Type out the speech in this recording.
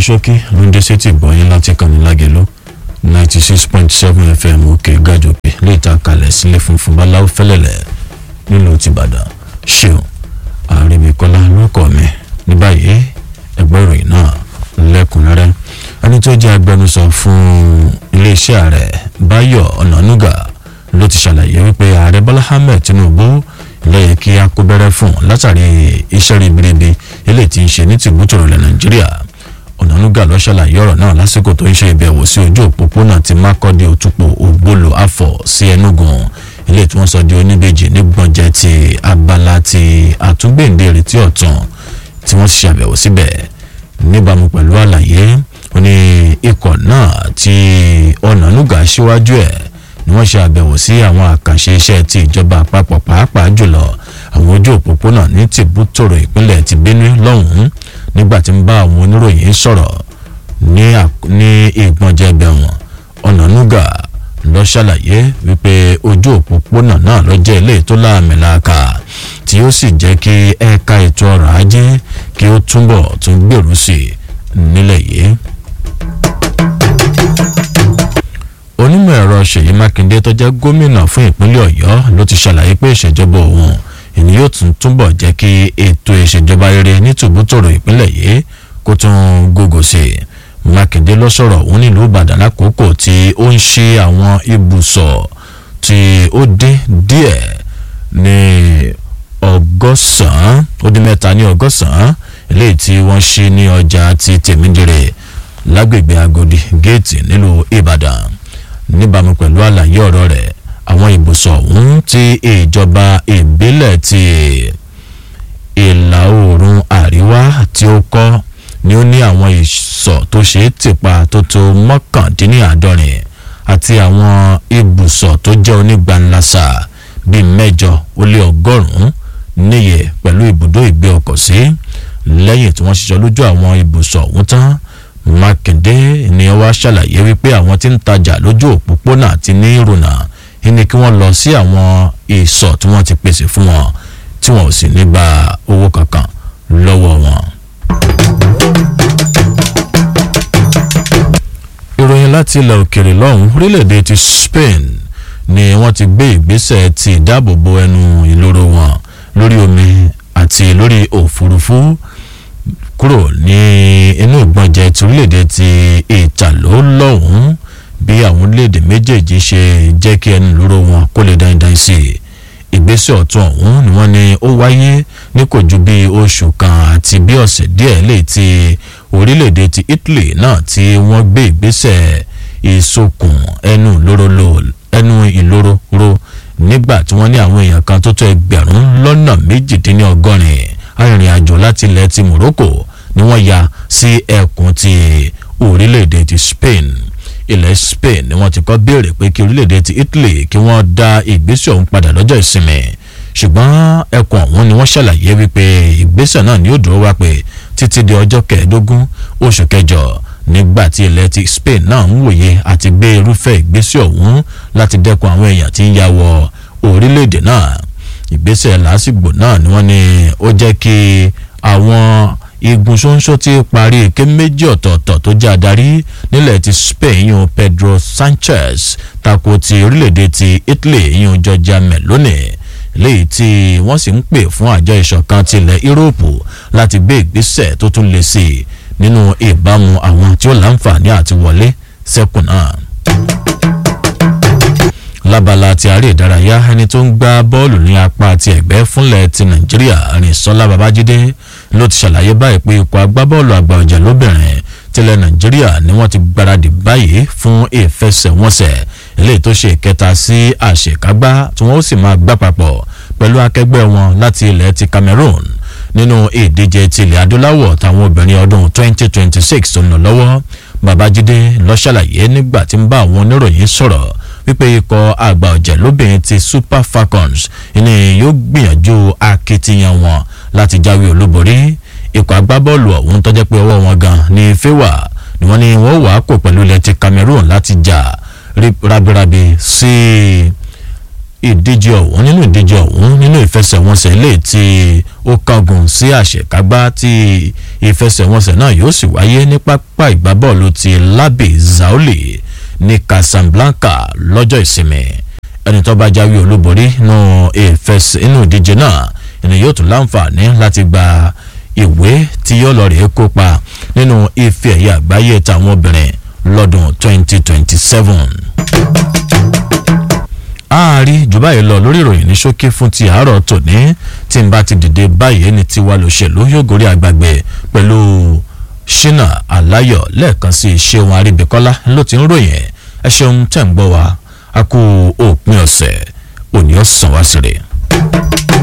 ṣókí ló ń dé sétí ìgbọ̀nyín láti kànnì lágẹ̀lú ninety six point seven fm òkè gàjòkè lè ta kalẹ̀ sílé funfun báláwo fẹ́lẹ̀lẹ̀ nílùú tìbàdàn ṣeun àrèmíkọ́lá lórúkọ mi ní báyìí ẹgbẹ́ ìròyìn náà lẹ́kùnrẹ́rẹ́ ẹni tó jẹ́ agbẹnusọ fún iléeṣẹ́ ààrẹ báyọ̀ ọ̀nànúgà ló ti ṣàlàyé wípé ààrẹ bọ́lá ahmed tinubu lẹ́yìn kí a kó bẹ̀rẹ̀ fún látàrí iṣẹ́ ribiribi eléyìí tí ń ṣe ní tìbútòrò ilẹ̀ nàìjíríà ọ̀nànúgà ló ṣàlàyé ọ̀rọ̀ náà lásìkò tó ń ṣe ìbẹ̀wò sí ojú òpópónà ti mákọ́dé òtúpọ̀ ògbólò afọ̀ sí ẹnugun eléyìí tí wọ́n sọ di oníbejì ní gbọ̀njẹ́ ti abala ti àtúngbèǹde ìrètí ọ̀tún tí wọ́n ṣe àbẹ̀wò síbẹ̀ níbàámu pẹ̀lú àlàyé ó ní ikọ̀ náà tí ọ̀nànúgà síwájú ẹ̀ ni wọ́n ṣe àbẹ̀wò sí àwọn àkànṣe iṣẹ́ ti ìjọba àpapọ̀ pàápàá jùlọ àwọn ojú òpópónà ní tìbútòrò ìpínlẹ̀ ti benue lọ́hùn-ún nígbà tí ń bá àwọn oníròyìn sọ̀rọ̀ ní ìgbọ̀njẹ́ bẹ̀wọ̀n ọ̀nànúgà lọ ṣàlàyé wípé ojú òpópónà náà ló jẹ́ ilé tó láàmìlàkà tí ó sì jẹ́ kí ẹ̀ka ètò ọrọ̀ ajé kí ó túbọ̀ tún gbèrú sí i nílẹ̀ yìí. onímọ̀ ẹ̀rọ ṣèyí mákindé tó jẹ́ gómìnà fún ìpínlẹ̀ ọ̀yọ́ ló ti ṣàlàyé pé ìṣèjọba òun ìní yóò tún túbọ̀ jẹ́ kí ètò ìṣèjọba rere ní tòbútòrò ìpínlẹ̀ yìí kó tún gógó sí i mákindé ló sọ̀rọ̀ òun nílùú ìbàdàn lákòókò tí ó ń ṣe àwọn ibùsọ̀ tí ó dín díẹ̀ ní ọgọ́sàn-án ó dín mẹ́ta ní ọgọ́sàn-án eléyìí tí wọ́n ṣí ní ọjà ti tèmídìrè lágbègbè agodi géètì nílùú ìbàdàn níbàámu pẹ̀lú àlàyé ọ̀rọ̀ rẹ̀ àwọn ibùsọ̀ ọ̀hún tí ìjọba ìbílẹ̀ ti ìlà oòrùn àríwá tí ó kọ́ ni ó ní àwọn ìsọ̀ tó ṣe é tìpa tó tó mọ́kàndínláàádọ́rin àti àwọn ibùsọ̀ tó jẹ́ onígbanlasa bíi mẹ́jọ ó lé ọgọ́rùn-ún níye pẹ̀lú ibùdó ìgbé ọkọ̀ sí lẹ́yìn tí wọ́n ṣiṣọ́ lójú àwọn ibùsọ̀ ọ̀hún tán mákindé ni wàá ṣàlàyé wípé àwọn tí ń tajà lójú òpópónà àti ní ìrùnà ní kí wọ́n lọ sí àwọn ìsọ̀ tí wọ́n ti pèsè fún wọn tí wọn ò sì ní gba owó kankan lọ́wọ́ wọn. ìròyìn láti ilẹ̀ òkèrè lọ́hùn orílẹ̀-èdè ti spain ni wọ́n ti gbé ìgbésẹ̀ ti ìdáàbòbò ẹnu ìloro wọn lórí omi àti lórí òfurufú kúrò ní inú ìgbọ̀njẹ ti orílẹ̀-èdè ti ìtàló lọ́hùn bí àwọn orílẹ̀-èdè méjèèjì ṣe jẹ́ kí ẹnu ìloro wọn kó lè dáadáa sí i ìgbésẹ̀ ọ̀tún ọ̀hún ni wọ́n ní ó wáyé ní kò ju bí oṣù kan àti bí ọ̀sẹ̀ díẹ̀ lè ti orílẹ̀-èdè ti italy náà tí wọ́n gbé ìgbésẹ̀ ìsokùn ẹnu ìloro ẹnu ìloro ro nígbà tí wọ́n ní àwọn èèyàn kan tó tó ẹgbẹ̀rún lọ́nà méjìdínlọ́gọ́rin arìnrìn-àjò láti ilẹ̀ ti morocco ni wọ́n ya sí ẹkùn ti orílẹ̀-èdè ti spain ilẹ̀ spain ni wọ́n ti kọ́ béèrè pé kí orílẹ̀-èdè ti italy kí wọ́n dá ìgbésẹ̀ ọ̀hún padà lọ́jọ́ ìsinmi ṣùgbọ́n ẹkùn ọ̀hún ni wọ́n ṣàlàyé wípé ìgbésẹ̀ náà ni ó dúró wá pé títí di ọjọ́ kẹẹ̀ẹ́dógún oṣù kẹjọ nígbà tí ilẹ̀ ti spain náà ń wòye àti gbé irúfẹ́ ìgbésẹ̀ ọ̀hún láti dẹ́kun àwọn èèyàn tí ń ya wọ orílẹ̀-èdè náà ìgbésẹ̀ lásìgbò náà ni wọ́n ní ó jẹ́ kí àwọn igun ṣóńṣó ti parí èké méjì ọ̀tọ̀ọ̀tọ̀ tó jẹ́ adarí nílẹ̀ ti spain yun pedro sanchez tako ti orílẹ̀-èdè ti italy yun georgia meloni léyìí tí wọ́n sì ń pè fún àjọ ìṣọ̀kan tilẹ̀ yúróòpù láti gbé ìgbésẹ̀ tó tún lè sí i nínú ìbámu àwọn tí ó láǹfààní àti wọlé sẹ́kùn náà lábala ti àárẹ̀ ìdárayá ẹni tó ń gbá bọ́ọ̀lù ní apá ti ẹ̀gbẹ́ fúnlẹ̀ ti nàìjíríà rìnsọ́lá babájídé ló ti ṣàlàyé báyìí pé ikọ̀ agbábọ́ọ̀lù àgbà ọ̀jẹ̀ lóbìnrin tilẹ̀ nàìjíríà ni wọ́n ti gbáradì báyìí fún ìfẹsẹ̀wọnsẹ̀ eléyìí tó ṣe ìkẹta sí àṣekágbá tí wọ́n ó sì máa gbá papọ̀ pẹ̀lú akẹgbẹ́ wọn láti ilẹ̀ ti cameroon nínú ìdíje tilẹ̀ adúláwọ̀ táwọn obìnrin ọdún 2026 tó ń lọ lọ́wọ́ babájídé ló ṣàlàyé nígbà tí ń bá àwọn oníròyìn sọ̀rọ̀ wípé ikọ̀ àgbà ọ̀jẹ̀ lóbìnrin ti super falcons ni yóò gbìyànjú akitiyan wọn láti jáwé olúborí ikọ̀ agbábọ́ọ̀lù ọ̀hún tọ́jẹ́ pé ọwọ́ wọn gan ní fẹ́wà ni wọ́n ní wọ́n wàá kó pẹ̀lú ilẹ̀ ti cameroon láti jà rabirabi sí ìdíje ọ̀hún nínú ìdíje ọ̀hún nínú ìfẹsẹ̀wọnsẹ̀ ilé tí ó kángun sí àṣekágbá tí ìfẹsẹ̀wọnsẹ̀ náà yóò sì wáyé ní pápá ìgbábọ́ọ̀lù ti labi zaoli ní casablanca lọ́jọ́ ìsinmi ẹni tó bá jáwé olúborí nínú ìfẹsẹ̀ inú ìdíje náà ẹni yóò tún láǹfààní láti gba ìwé tí yóò lọ rèé kópa nínú ife ẹ̀yẹ àgbáyé táwọn obìnrin lọ́dún 2027 ààrí jù báyìí lọ lórí ìròyìn ní ṣókí fún ti àárọ̀ tòní tí n bá ti dìde báyìí ní tiwa lòṣèlú yóò gorí àgbàgbé pẹ̀lú ṣínà aláyọ̀ lẹ́ẹ̀kan sí ṣéun aríbíkọ́lá ló ti ń ròyìn ẹ ṣeun tẹ̀ ń gbọ́ wa a kú òpin ọ̀sẹ̀ òní ọ̀sán wá sí rè.